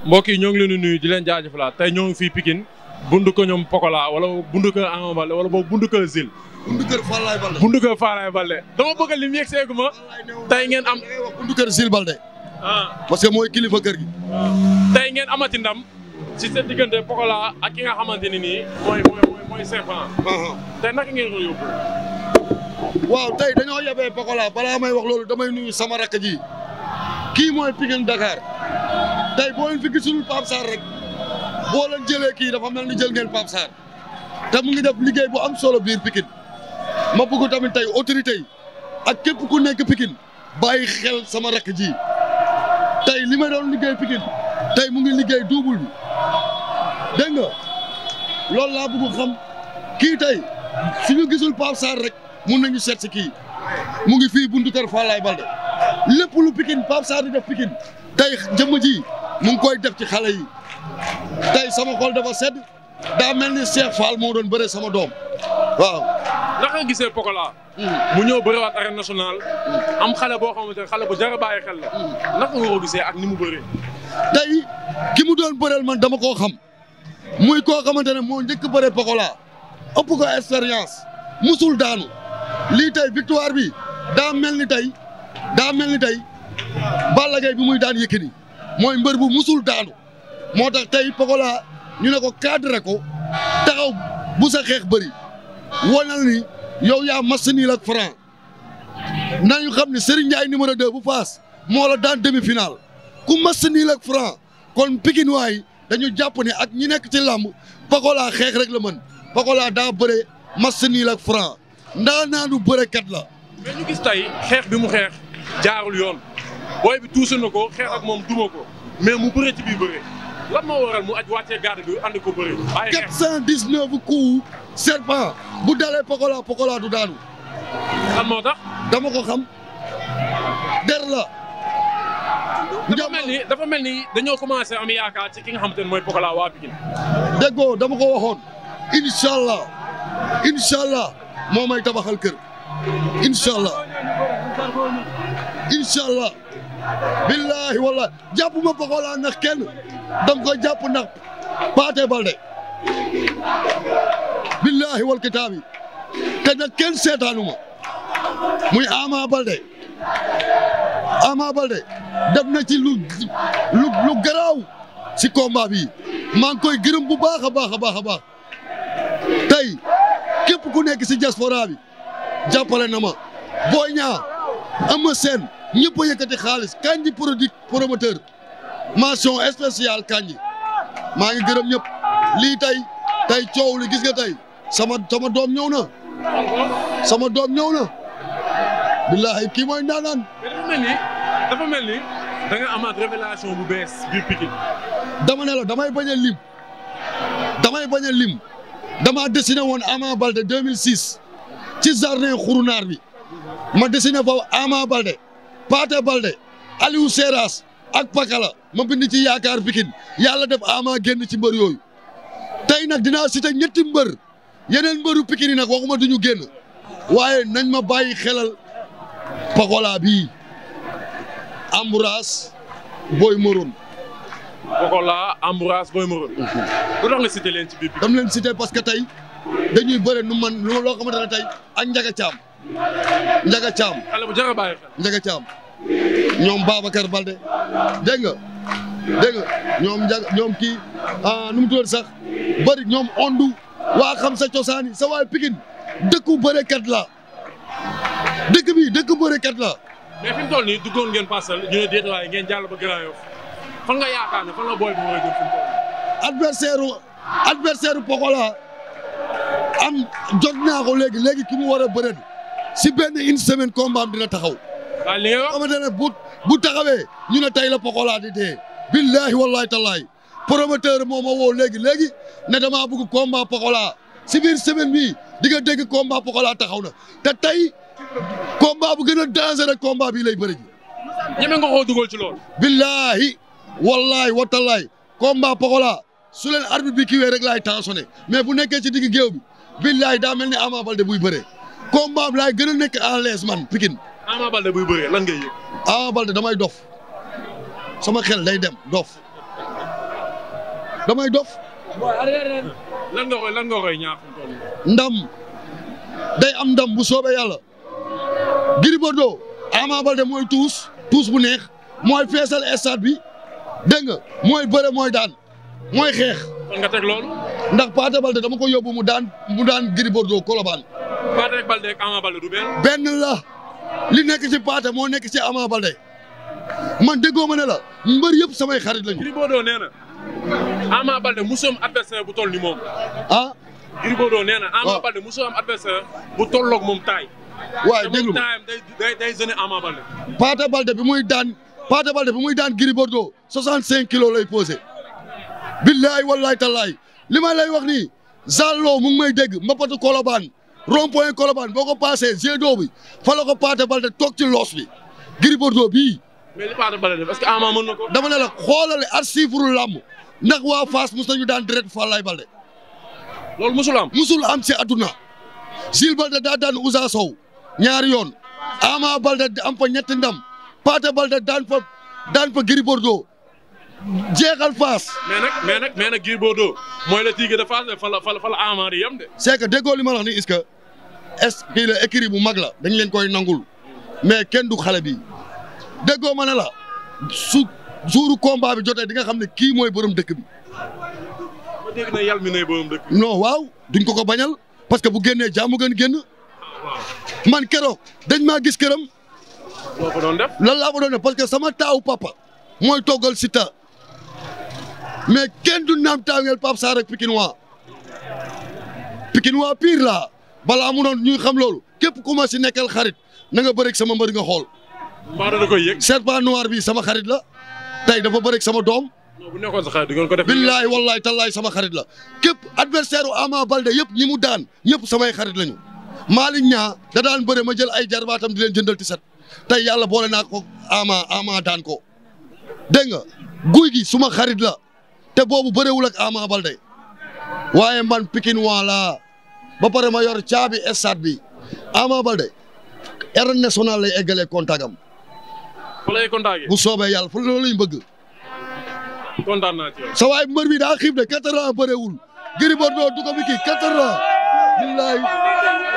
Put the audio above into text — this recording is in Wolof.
mbokk yi ñoo ngi leen di nuyu di leen jaajëfalaat tey ñoo ngi fii Pikine bundu ko ñoom Pokola wala bundu ko Ama Baldé wala boog bundu ko Zil bundu kër Fallaye Balde. bundu ko Faalaye Baldé dama bëgg lim yegg seegu ma tey ngeen am da ngay wax bundu kër Sil Balde. ah parce que mooy kilifa kër gi. tey ngeen amati ndam ci seen diggante Pokola ak ki nga xamante ni nii mooy mooy mooy mooy Serpent tey naka ngeen ko yóbbu. waaw tey dañoo yebee Pokola balaa may wax loolu damay nuyu sama rakk ji kii mooy Pikine Dakar tey boo leen fi gisul Pape Sarr rek boo leen jëlee kii dafa mel ni jël ngeen Pape Sarr te mu ngi def liggéey bu am solo biir Pikine ma bëgg tamit tey autorité yi ak képp ku nekk Pikine bàyyi xel sama rakk ji tey li ma doon liggéey Pikine tey mu ngi liggéey double bi dégg nga loolu laa bëgg xam kii tey suñu gisul Pape Sarr rek mun nañu seet si kii mu ngi fii buntu kër Fallaye Balde lépp lu Pikine Pape Sarr di def Pikine tey jëmm ji mu ngi koy def ci xale yi tey sama xol dafa sedd daa mel ni Cheikh Fall moo doon bëre sama doom waaw. naka nga gisee Pokola. mu ñëw bëriwaat arène nationale. am xale boo xamante ne xale bu jar a bàyyi xel la. naka nga ko gisee ak ni mu bëree. tey ki mu doon bëreel man dama koo xam muy koo xamante ne moo njëkk bëre Pokola ëpp ko expérience musul daanu lii tey victoire bi daa mel ni tey daa mel ni tey Balla Gaye bi muy daan Yékini mooy mbër bu musul daanu moo tax tey Pokola ñu ne ko cadré ko taxaw bu sa xeex bëri wanal ni yow yaa mas nii ak Franc nañu xam ne Serigne Ndiaye numéro 2 bu Faas moo la daan demi final ku mas nii ak Franc kon Pikine waay dañu jàpp ne ak ñi nekk ci làmb Pokola xeex rek la mën Pokola daa bëre mas nii ak Franc ndaa naanu bërekat la. mais ñu gis tey xeex bi mu xeex jaarul yoon booy bi tuusi na ko xeex ak moom duma ko mais mu bëre ci biir bëre lan moo waral mu aj wàccee garde bi andi ko bëre. bàyyi xeex 419 coups serpent bu dalee Pokola Pokola du daanu lan moo tax. dama ko xam der la. dafa mel ni dafa mel ni dañoo commencé am yaakaar ci ki nga xamante ne mooy Pokola waa Pikine. déggoo dama ko waxoon incha allah incha allah moo may tabaxal kër incha allah incha allah billahi wallahi jàpp ma Pokola ndax kenn danga ko jàpp ndax Paate Balde billahi wal kitaabi te nag kenn seetaanu ma muy Ama Balde Ama Balde def na ci lu lu lu garaaw si combat bi maa ngi koy gërëm bu baax a baax a baax a baax tey képp ku nekk si diaspora bi jàppale na ma Boy Niang Eumeu Sène ñëpp a yëkkati xaalis Kandji produit promoteur mention spéciale Kandji maa ngi gërëm ñëpp lii tey tey coow li gis nga tey sama sama doom ñëw na sama doom ñëw na billahi kii mooy ndaanaan mais dafa mel ni dafa mel ni da nga amaat révélation bu bees biir Pikine. dama ne la damay bañ a lim damay bañ a lim dama dessiné woon Ama Balde 2006 ci jardin xurunaar bi ma dessiné fa Ama Balde Paate Balde Aliou Seras ak Pakala ma bind ci yaakaar Pikine yàlla def Ama génn ci mbër yooyu tey nag dinaa cité ñetti mbër yeneen mbëru Pikine yi nag waxuma duñu génn waaye nañ ma bàyyi xelal Pokola bii Ambroise Boy Maroon Pokola Ambroise Boy Maroon. lu tax nga cité leen ci biir Pikine. dam leen cité parce que tey dañuy bëre nu man lu loo xamante ne tey ak Njaga Caam Njaga Caam xale bu jar a bàyyi xel. Njaga Caam ñoom Babacar Balde dégg nga dégg nga ñoom Njaga ñoom kii ah nu mu tudd sax bëri ñoom ondu waa xam sa cosaani sa waay Pikine dëkku bërekat la dëkk bi dëkk bërekat la mais fi mu toll nii duggoon ngeen parcelle ñu ne déet waaye ngeen jàll ba Grand Yoff fan nga yaakaar ne fan la booy bi war a jëm fi mu toll nii. adversaire u adversaire Pokola am jot naa ko léegi léegi ki mu war a bëre si benn une semaine combat am dina taxaw waaye li nga wax xamante ne bu bu taxawee ñu ne tey la Pokola di dee billahi wallahi tallahi promoteur moo ma woo léegi léegi ne damaa bëgg combat Pokola si biir semaine bii di nga dégg combat Pokola taxaw na te tey combat bu gën a dangereux combat bii lay bëri ji ñeme nga koo dugal ci loolu. billahi wallahi watallahi combat Pokola su leen arbitre bi kiiwee rek laay tensionné mais bu nekkee ci digg géew bi billahi daa mel ni Ama Baldé buy bëree combat bi laay gën a nekk à l'aise man Pikine Ama Baldé buy bëree lan ngay yëg. Ama Baldé damay dof sama xel day dem dof damay dof lan nga koy lan nga koy ñaax fu mu toll nii. ndam day am ndam bu soobee yàlla Gris Bordeaux Ama Baldé mooy tuus tuus bu neex mooy feesal stade bi dégg nga mooy bëre mooy daan mooy xeex kon nga teg loolu. ndax Pathé Baldé dama ko yóbbu mu daan mu daan Gris Bordeaux Colobane Pathé ak Baldé ak Ama Baldé du benn. benn la li nekk ci Pathé moo nekk ci Ama Baldé man déggoo ma ne la mbër yëpp samay xarit lañu Gris Bordeaux nee na Ama Baldé musoom adversaire bu toll ni moom. ah Gris Bordeaux nee na Ama waaw. Baldé musoom am adversaire bu tolloog moom taay. waaye te déglu moom ma taayam day day day gêner Ama Baldé. Pathé Baldé bi muy daan Pathé Baldé bi muy daan Gris Bordeaux 65 kilos lay posé billaay wallaay tallaay li ma lay wax nii Zallo mu ngi may dégg mbapatu Colobane rond point Colobane boo ko passé jet d'eau bi fa la ko Pathé Baldé toog ci loos bi Gris Bordeaux bii mais li Pathé Baldé def est-ce que Ama mën na ko. dama ne la xoolale archive làmb ndax waa Fass mus nañu daan direct Falaye Baldé loolu musul am. musul am ci àdduna Gilles Baldé daa daan Ousa Sow ñaari yoon Ama Baldé am fa ñetti ndam Pathé Baldé daan fa daan fa Gris Bordeaux jeexal Fass mais nag mais nag mais nag Gris Bordeaux mooy le tigre de Fass de fa la fa la fa la Ama di yem de. c'est que déggoo li ma la wax ni est-ce que est kii la écrit bu mag la dañ leen koy nangul mais kenn du xale bi déggoo ma ne la su suuru combat bi jotee di nga xam ne kii mooy borom dëkk bi ma dégg na yàlla mi nay borom dëkk. non waaw duñ ko ko bañal parce que bu génnee jàmm gën génn waaw man keroog dañ maa gis këram loo ko doon def. lan laa ko doon def parce que sama taawu papa mooy toggal Siteu mais kenn du naam taaweel Pape Sarr ak Pikinois Pikinois pire laa balaa mu doon ñuy xam loolu képp ku ma si nekkal xarit na nga bëreeg sama mbër nga xool mbaa da koy yëg. serpent noir bi sama xarit la tey dafa bëreeg sama doom non bu nekkoon sa xarit di ngeen ko def. billaay wallaay tallaay sama xarit la képp adversaire u Ama Baldé yëpp ñi mu daan ñëpp samay xarit lañu Malick Niang da daan bëre ma jël ay jarbaatam di leen jëndal ti set tey yàlla boole naa ko Ama Ama daan ko dégg nga guy gi suma xarit la te boobu bëreewul ak Ama Baldé waaye man Pikine waa laa ba pare ma yor caabi stade bi Ama Baldé arène nationale lay eggalee kontagam fa lay contacté. bu soobee yàlla fu loolu lañ bëgg kontaan naa ci yow. sa waay mbër bi daa xiif de quatre ans bëreewul Gris Bordeaux du ko fi kii quatre ans billaay